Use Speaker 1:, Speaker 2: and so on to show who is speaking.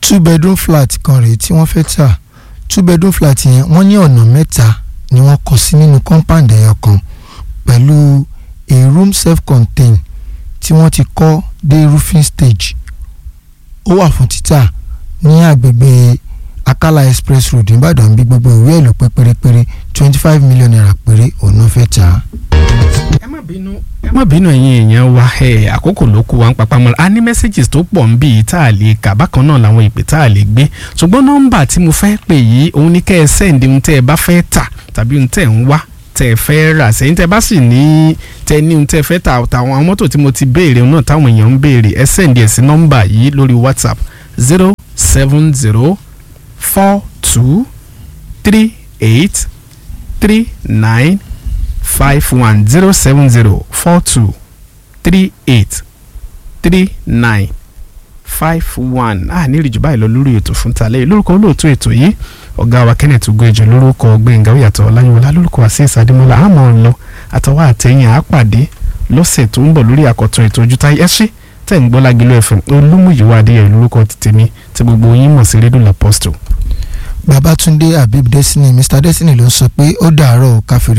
Speaker 1: two bedroom flat kan rèé tí wọ́n fẹ́ tà two bedroom flat yẹn wọ́n ní ọ̀nà mẹ́ta ni wọ́n kọ́ sí nínú compound ẹyọ kan pẹ̀lú a room self-contained tí wọ́n ti kọ́ dé roofing stage ó wà fún títà ní àgbègbè akala express road nìbàdàn bí gbogbo ìwé ẹ̀ ló pé pérépéré twenty five million naira péré òun náà fẹ́ tà á.
Speaker 2: ẹ má bínú ẹ má bínú ẹ̀yin èèyàn wa ẹ àkókò ló kù wá ń papá mọ́ra a ní messages tó pọ̀ ń bí yìí tá a lè kà bákan náà làwọn ìpè tá a lè gbé ṣùgbọ́n nọ́mbà tí mo fẹ́ pè yìí òun ní kẹ́ ẹ sẹ́ǹdì ohun tẹ́ ẹ bá fẹ́ tà tàbí ohun tẹ́ ẹ ń wá tẹ́ ẹ fẹ́ rà sẹ́yìn tẹ́ ẹ bá sì ní tẹ́ ní ohun tẹ́ ẹ fẹ́ tà tàwọn àwọn mọ́tò tí mo ti béèrè náà táwọn èèyàn ń béèrè ẹ sẹ́ǹdì ẹ̀ sí nọ́mbà yìí lórí WhatsApp zero seven zero four two three eight three nine five one zero seven zero four two three eight three nine five one a ní ìrìjù báyìí lọ lórí ètò fún talẹ́ lórúkọ olóòtú ètò yìí ọ̀gá wa Kenneth Ugoeje lórúkọ Gbẹ̀ngà Oyàtọ̀ Ọláyíwọlá lórúkọ Azeez Adémọ́lá àmọ́ ń lọ àtọwọ́ àtẹ̀yìn àápàdé lọ́sẹ̀ tó ń bọ̀ lórí àkọ́tún ètò Ojútáyé ẹ ṣé tẹ̀ ń gbọ́ Lágìlú FM Olúmúyìwá Adéyẹ lórúkọ tèmi tí gbogbo yín mọ̀ sí rédíò Apostle
Speaker 1: Babátúndé Habib Destiny Mr Destiny ló ń sọ pé ó dàárọ̀ káfíńrì